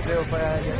Leo fanyaje?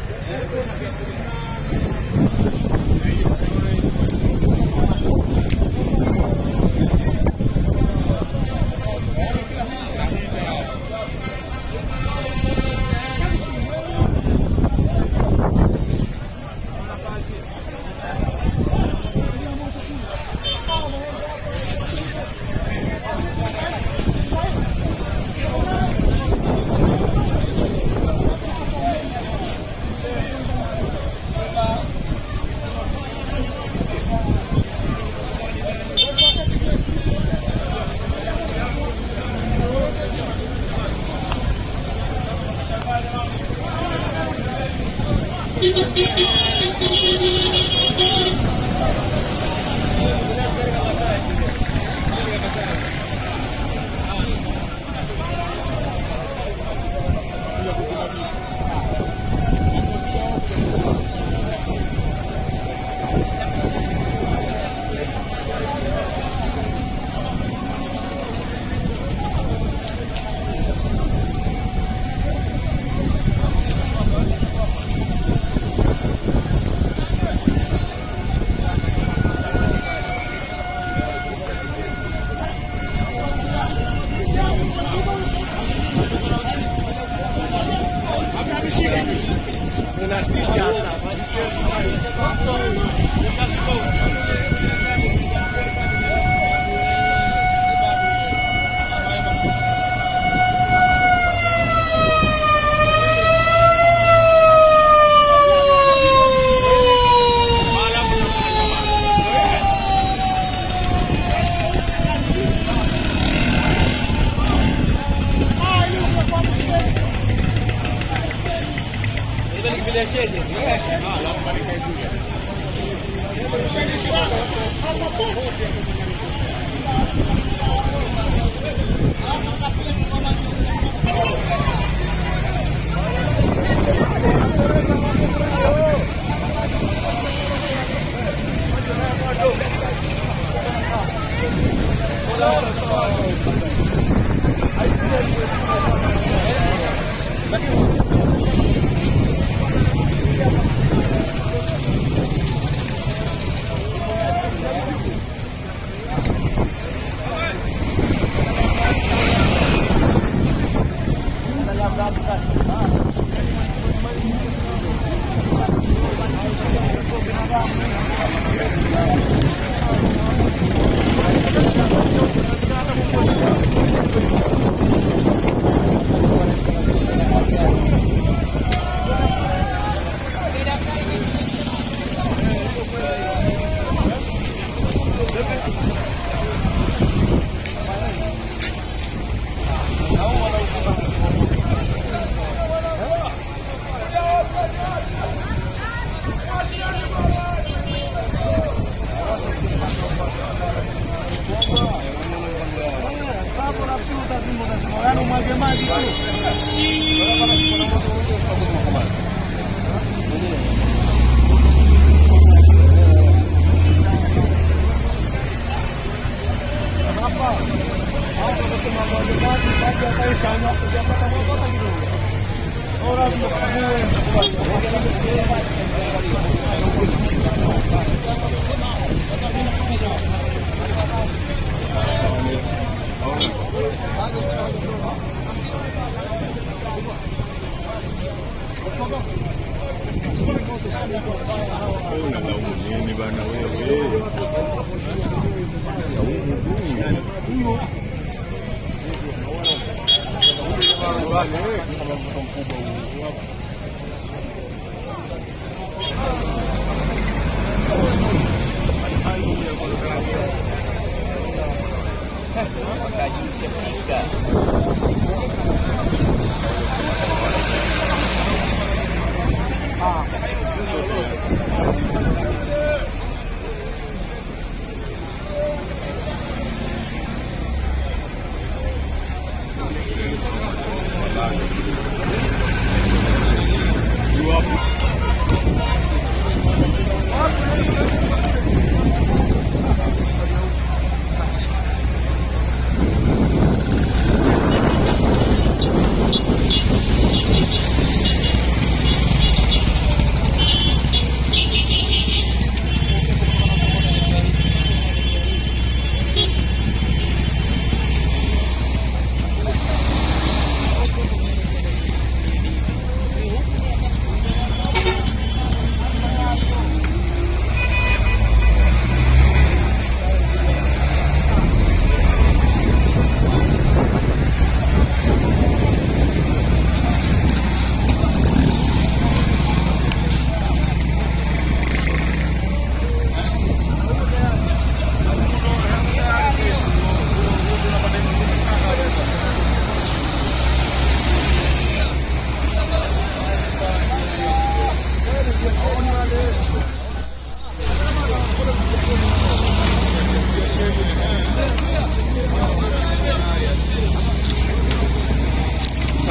Unalaumu nini bana wewe?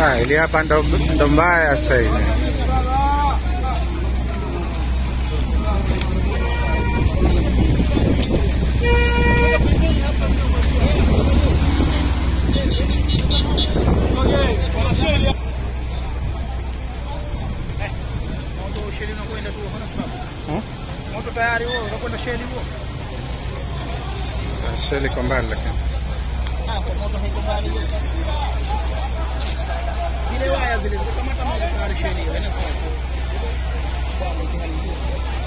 Ah, ili hapa ndo, ndo mbaya sasa hivi. Hmm? Moto tayari huo, unakwenda sheli huo. Sheli kwa mbali lakini. Ah, kwa moto haiko mbali hiyo. Zile waya zile zikamata moto tayari sheli hiyo. Haina sawa. Bwana, ikiharibika.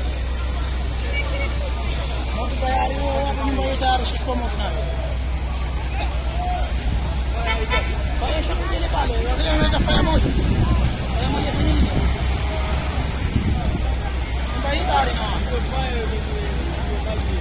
Moto tayari huo, hapo nyumba hiyo tayari shikwa moto nayo. Pale shamba ile pale, wale wanaweza fanya moja. Fanya moja kwenye nini? Nyumba hii tayari na ndio fire ndio kazi.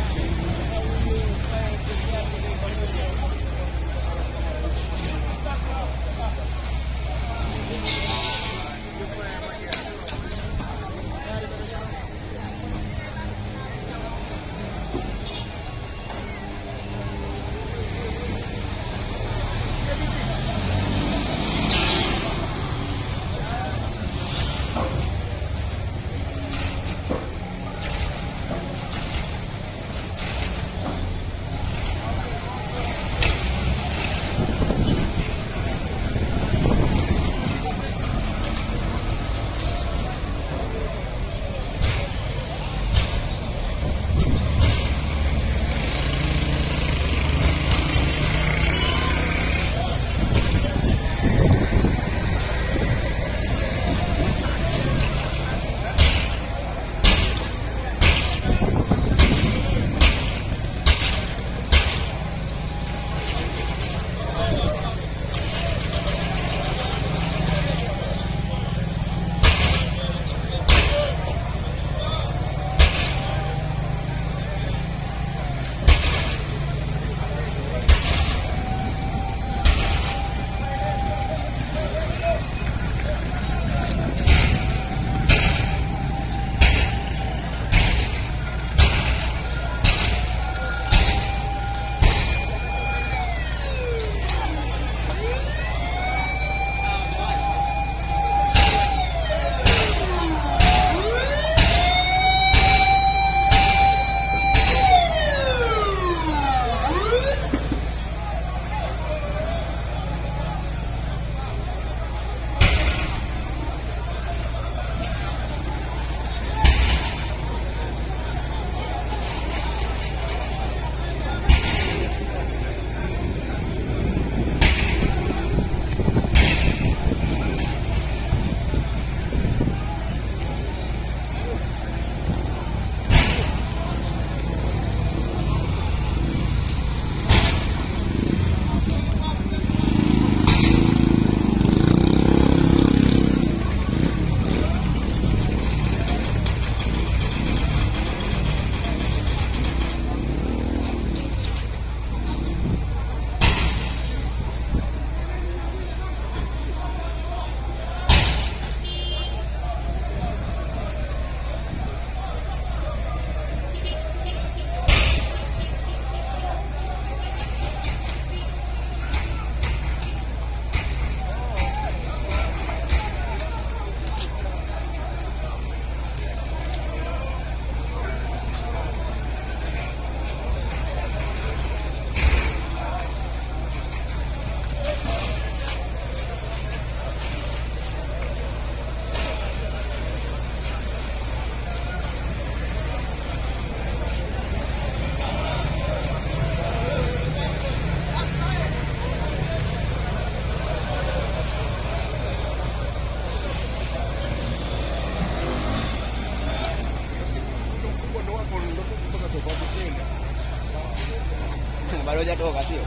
bado hajatoka sio?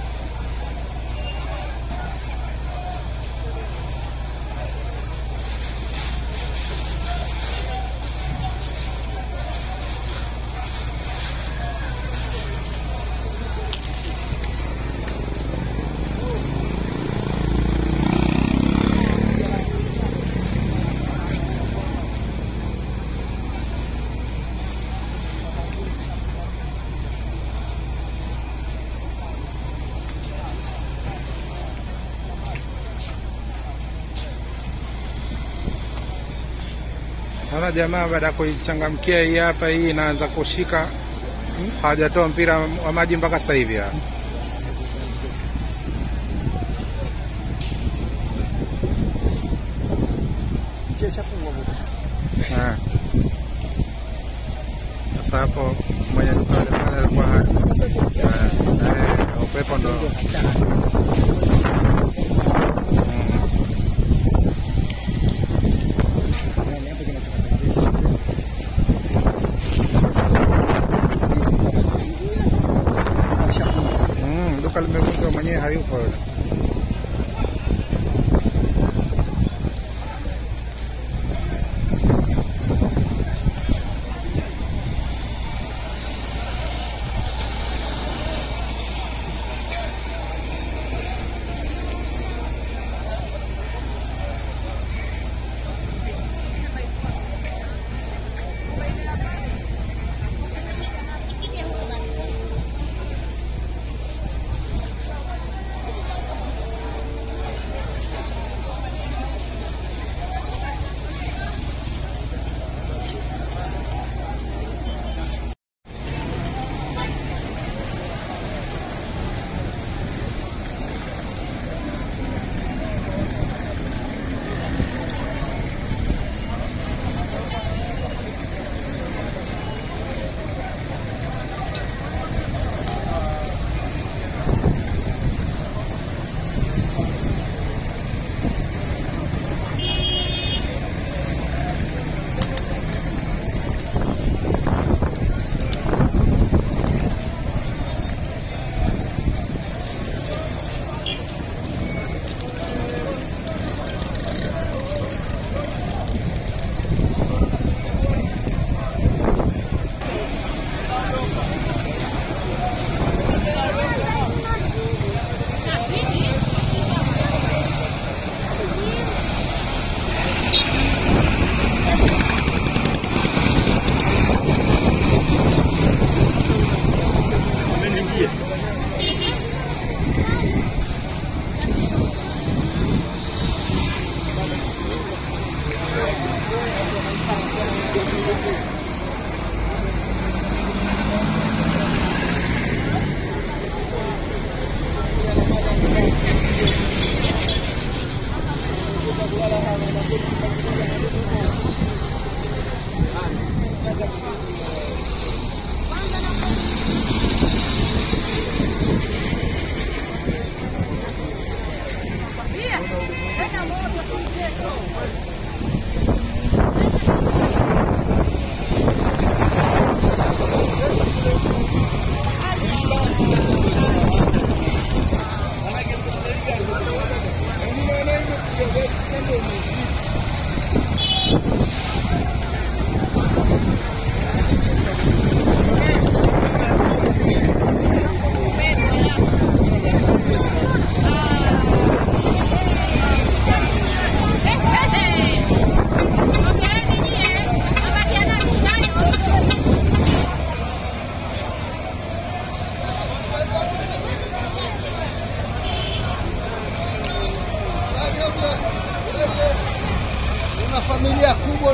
Naona jamaa baada ya kuichangamkia hii hapa, hii inaanza kushika, hawajatoa mpira wa maji mpaka sasa hivi hapa. Njia chafungwa huko. Ah. Sasa hapo mwenye duka yule pale alikuwa ha- eh, eh, upepo ndo Yaani hapo kinachotokea. Washafunga. mm, duka limevunjwa, mwenyewe hayupo yule. Una familia kubwa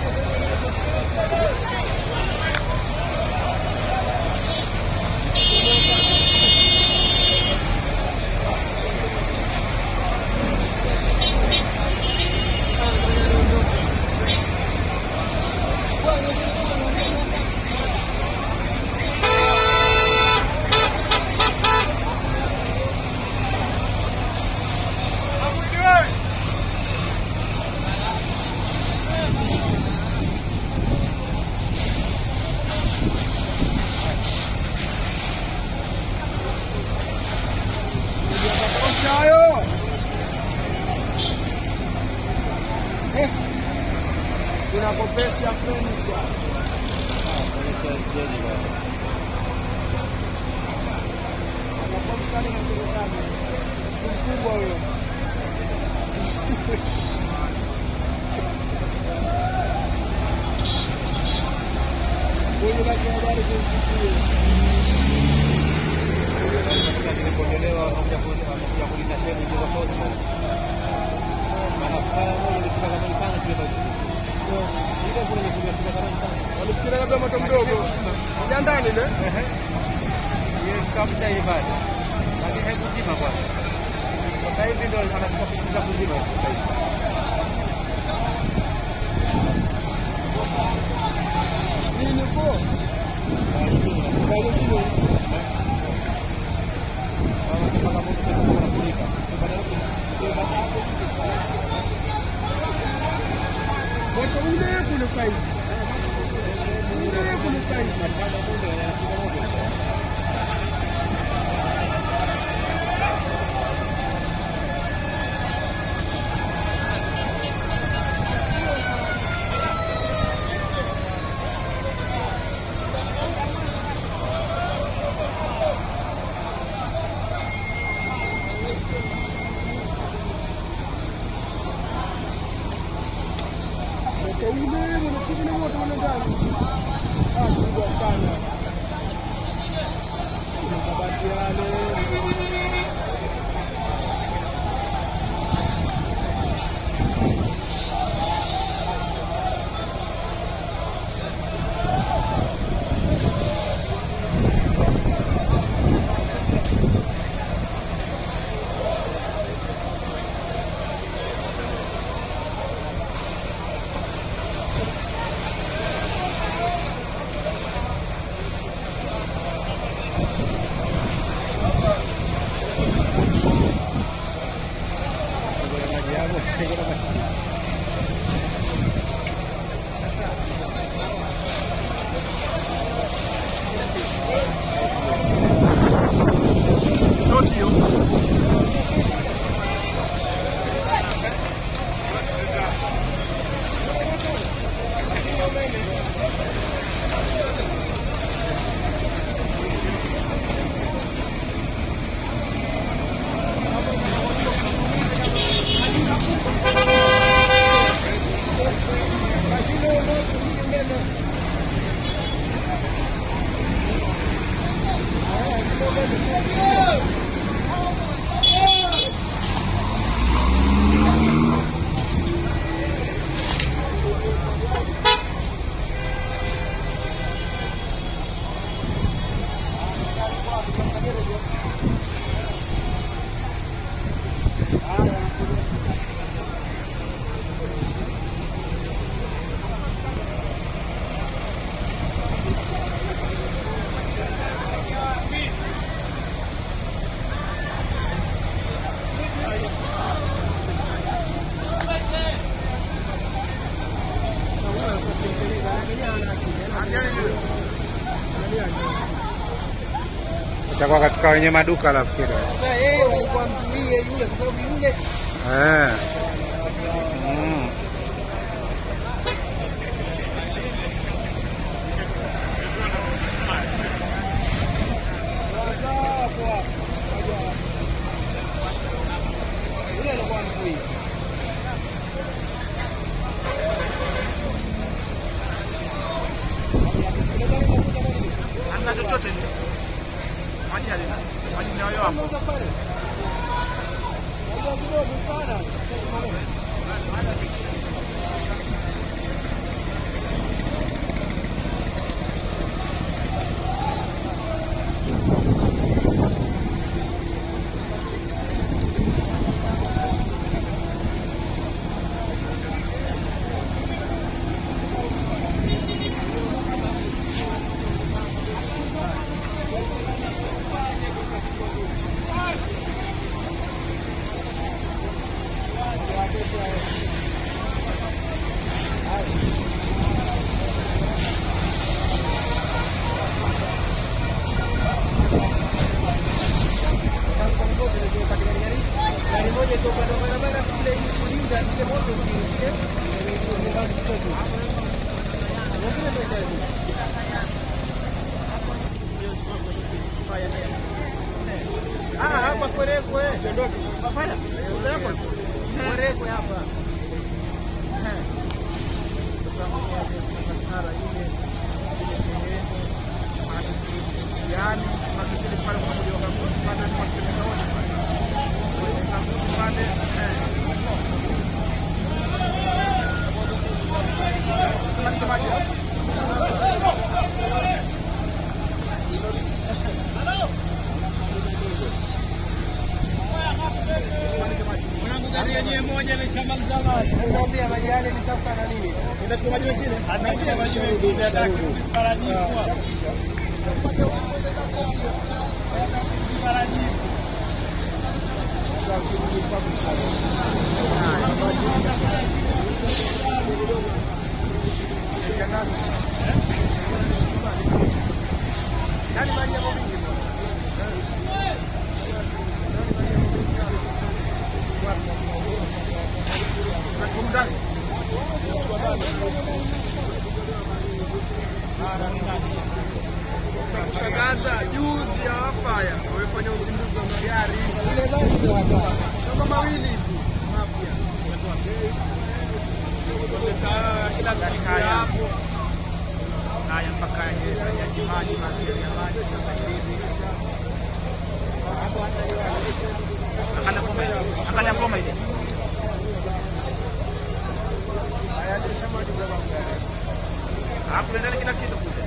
tunakopesha furniture. Anakopa sana na serikali. Mkubwa huyo. Huyu baki habari kumsikia. Nilipotelewa wanakuja wanakuja kuuliza shehe ndio sote. Maana kwa moja nilifika zamani sana kile. Ile Punguza moto mdogo. Ya ndani ile. Yeye tutafuta hii bado. Lakini hebu zima kwanza. Sasa hivi ndio anachukua pisi za kuzima sasa hivi. Nini po? Moto ule kule sasa hivi. Ule kule sasa hivi. Moto ule unachukua na moto ule ndani. Ah, kubwa sana. Kuna kabati yale. itakuwa katika wenye maduka nafikiri. Sasa yeye walikuwa mzuie yule kwa sababu yule Eh. Mm. yule alikuwa mzuie. Hamna chochote. Maji halina. Maji ni hayo hapo. Moja kidogo sana. Gari moja iko upande wa barabara kule ili kulinda ile moto usiingie. Nyingine ndio itaenda. Ah, hapa Kwerekwe. Hapana. Kwerekwe. Kwerekwe hapa. Eh. Yani, tunakipili pale kwa mmoja wa kampuni, pale kwa kilomita moja pale. Kwa kampuni pale, eh. Tunalisha maji hapo. yenyewe moja imeshamaliza maji. Nakwambia maji yale ni sasa na nini? Inachukua maji mengine? Anaingia maji mengine hataki parajibu. Parajibu. Yaani maji yako mingi. Kushangaza juzi ya wafaya wamefanya uzinduzi wa magari Zile maji ndio hata. kama mawili hivi mapya. Wameta kila siku ya hapo haya mpaka yaji maji magari ya maji sasa hivi. Angalia ngoma ile. Angalia ngoma ile. Hapo ndio kila kitu kule.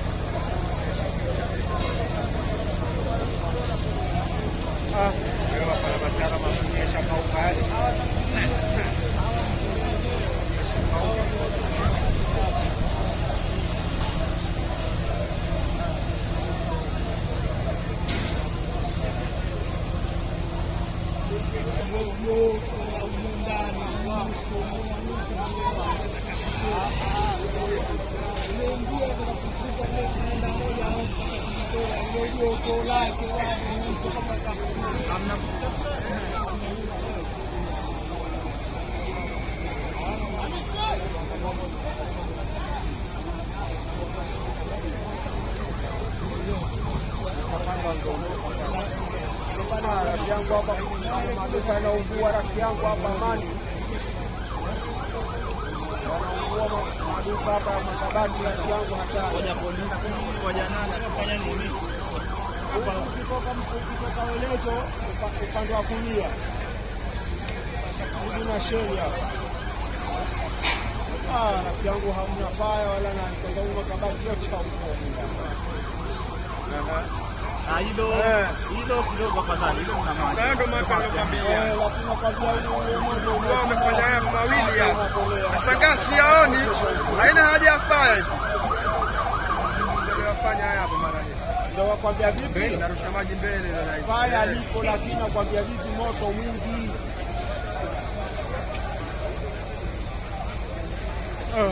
Bana, rafiki yangu hapa, maduka yanaungua. Rafiki yangu hapa Amani wanaungua ma- maduka hapa ya makabati. Rafiki yangu hatari. polisi ngoja nani anafanya nini? Ukitoka ukitoka Welezo upa- upande wa kulia karibu na sheli hapa. Ah, rafiki yangu hamna baya wala nani, kwa sababu makabati yote yaungua. Ah, hilo Eh. hilo kidogo afadhali, hilo mna maji. Sasa ndo maana nakwambia. Eh, lakini nakwambia huyo mmoja Wao wamefanya haya mawili hapa. unapolea. Nashangaa siyaoni. Haina haja ya fire eti. Wafanya haya hapa mara hii. Ndio wakwambia vipi? Narusha maji mbele na rais. Faya lipo, lakini nakwambia vipi, moto mwingi. Eh.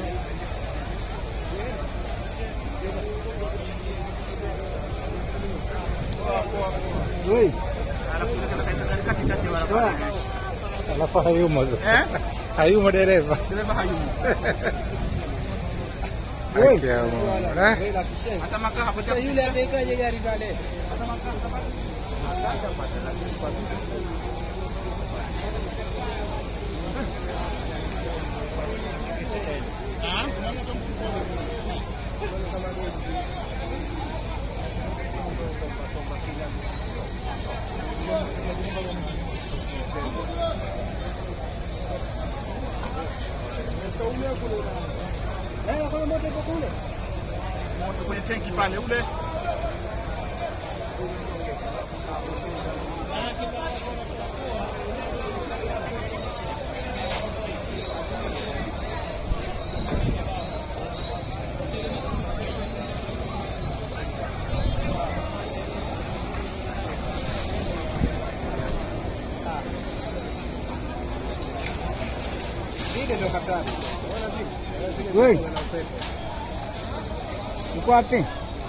Wei, Alafu katikati ya barabara. Alafu hayumo sasa. Eh? Hayumo dereva. Dereva hayumo. wei. Haki ya Mungu. Eh? Hata makaa hapo Sasa yule amekaje gari pale? Eh, kuna moto ipo kule. moto kwenye tenki pale ule. Vile ndio katani. Wei. Uko wapi?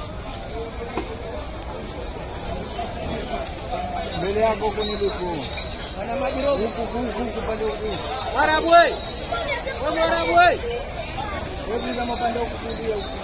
Mbele yako huko nilipo. Wana maji roho. Huku huku huku pande huku. Warabu wewe. Wewe Warabu wewe. Wewe kama pande huku kulia huku.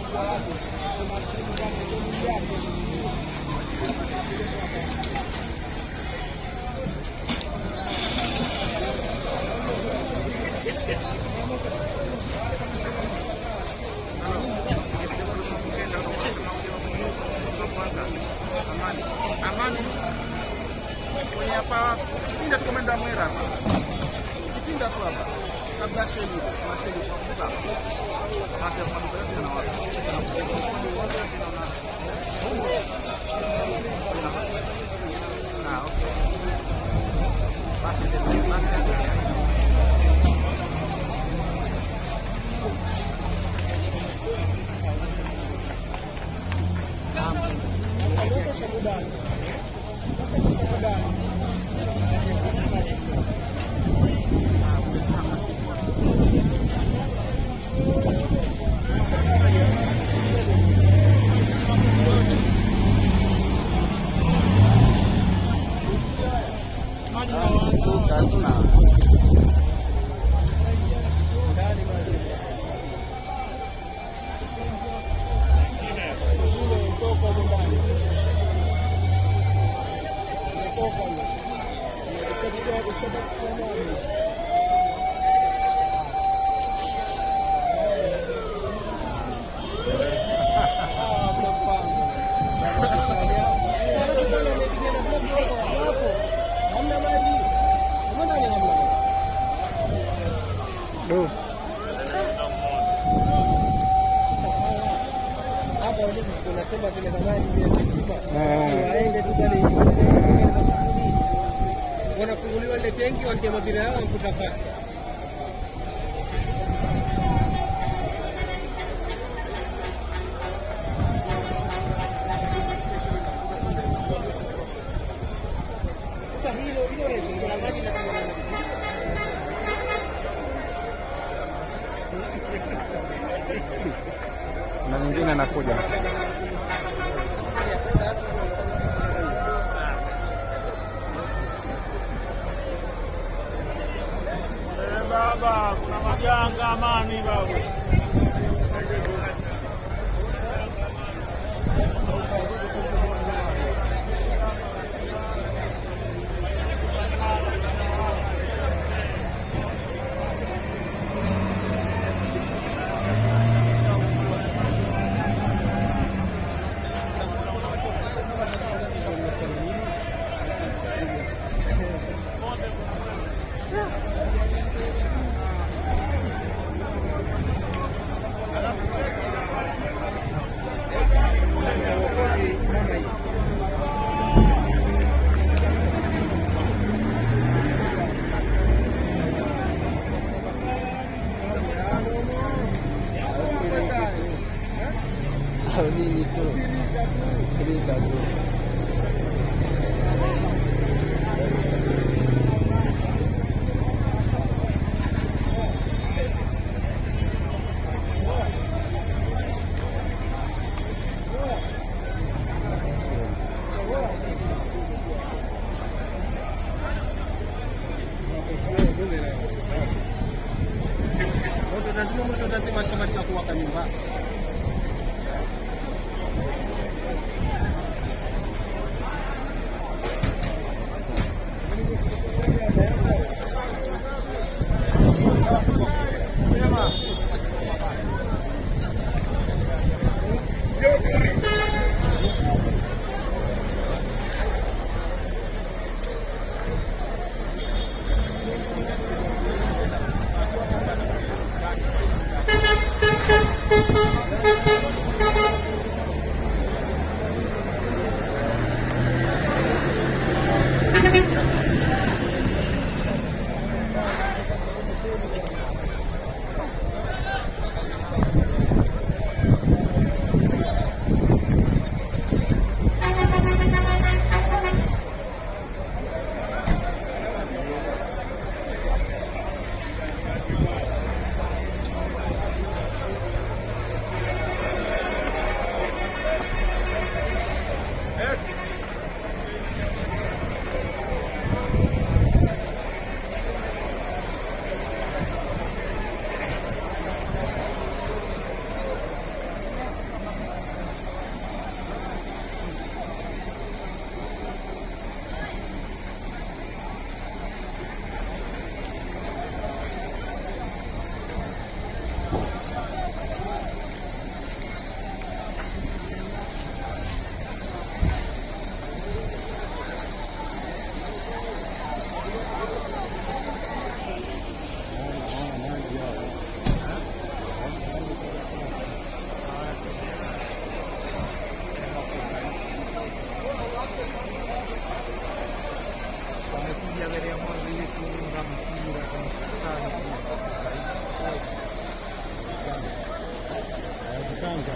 Amani. Amani. Kwenye hapa kipinda tukomenda mwera hapa. Kipinda tu hapa. Kabla sheli, kuna sheli kwa kuta. Basi kwa maduka yote na watu. Ah, okay. Basi ndio, basi ndio. Do. Hapa walizo tunasema vile zamani zile visima. Ah. Si waende tu pale wanafunguliwa ile tenki wanatia mabira yao wanakuta fasi. Sasa hilo hilo refu kuna maji na kuna Na nyingine nakuja. Baba, kuna majanga amani baba. au nini tu. Lita tu. Moto lazima moto lazima shamaliza kuwaka nyumbani. Thank Tanga.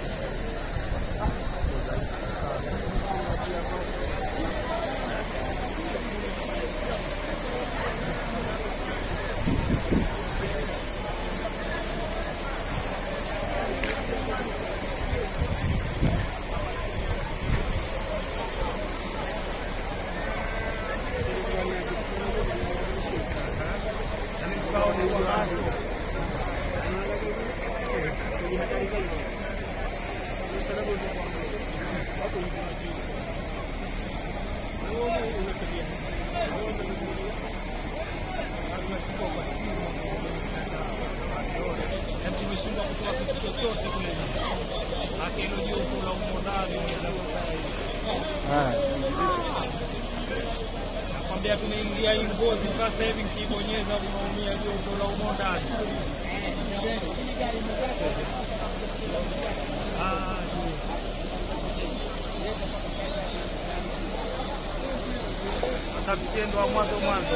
tumeshindwa kutoa kitu chochote kule hata hilo jopo la umodari Ah, nakwambia tumeingia hii ngozi mpaka sasa hivi nikibonyeza unaumia jopo la umodari Ah, kwa sababu sie ndo wa mwanzo mwanzo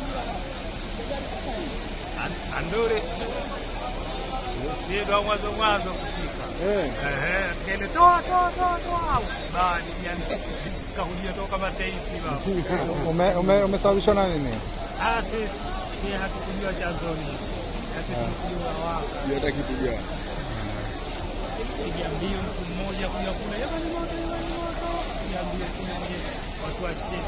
An- andore sie ndo wa mwanzo mwanzo kufika eh, Ehe, kele toa toa toa toa bani yani kahudia toka mataifa baba ume, ume, umesababishwa na nini? ah si si hatukujua chanzoni sasa tulikujua wao Hata kitu gani? piga mbio mtu mmoja kuja kule jamani moto jamani moto piga mbio kule kwenye watu wa shehe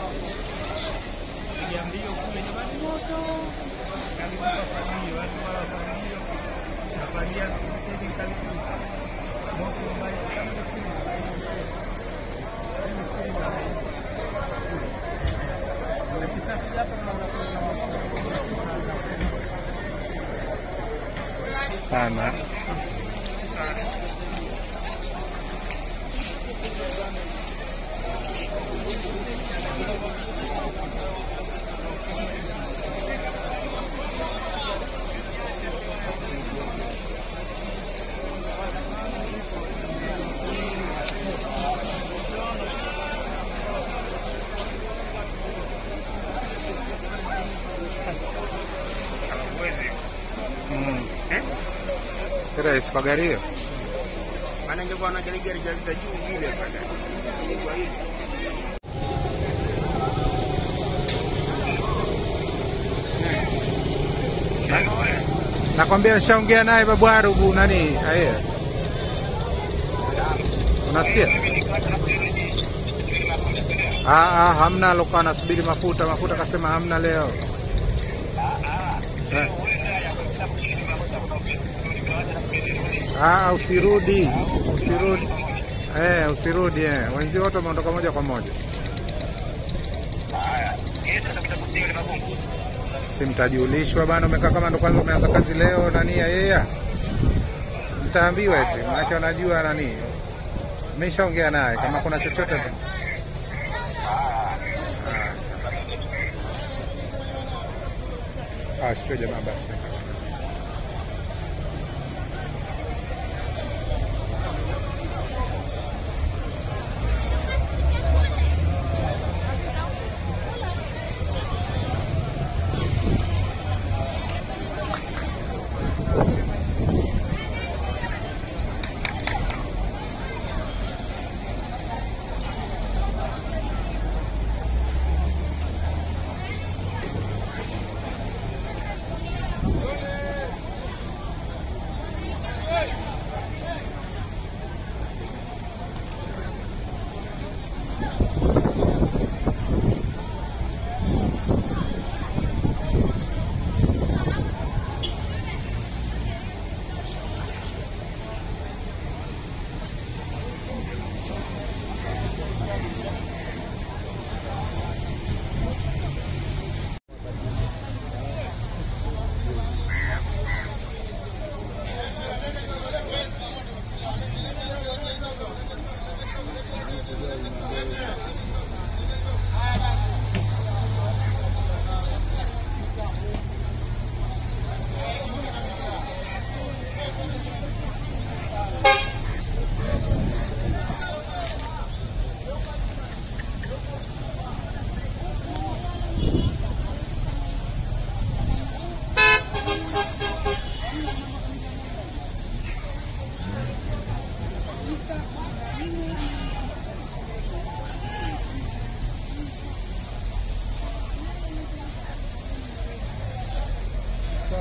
piga mbio kule jamani moto karibu kwa familia watu wa familia nafagia msikitini karibu moto mbaya sana Sana. Mm. Si rahisi kwa gari hiyo. maana ingekuwa na gari gari gari za juu vile pale Nakwambia nishaongea naye babu Arubu nani aye. Unasikia? Ah, ah, hamna alokuwa anasubiri mafuta. Mafuta kasema hamna leo. Eh. Ah, usirudi. Usirudi. Eh, usirudi eh. Wenzio wote wameondoka moja kwa moja. Si mtajulishwa bana, umekaa kama ndo kwanza umeanza kazi leo nani ya yeye. Mtaambiwa eti, maana wanajua nani. Nimeshaongea naye kama kuna chochote tu. Ah, sio jamaa basi.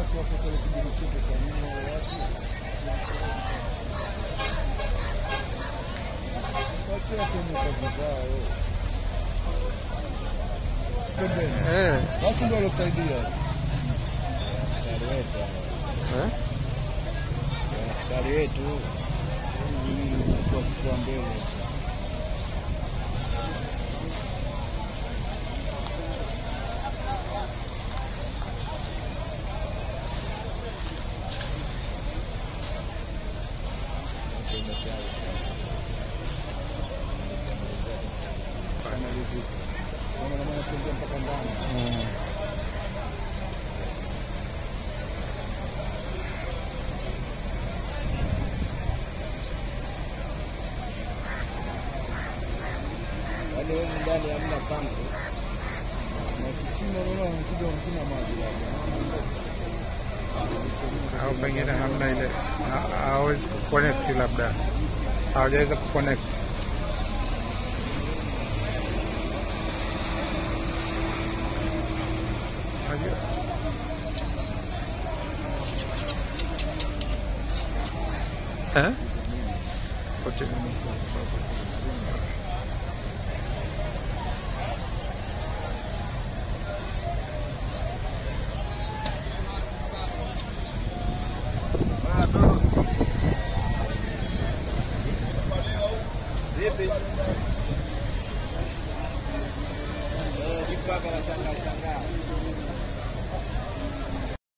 wako kile kijiji chetu cha nini wale watu wachia kwenye kazi zao pembeni Eh, watu ndio walosaidia askari wetu eh? askari wetu kwa kifua mbele Analizika. Kama na maana sio mpaka ndani. Wale wenye ndani hamna pampu. Na kisima unaona wanakuja wanakunywa maji labda. au pengine hamna ile ha- hawezi kuconnect, labda hawajaweza kuconnect. Unajua? Eh? Kote-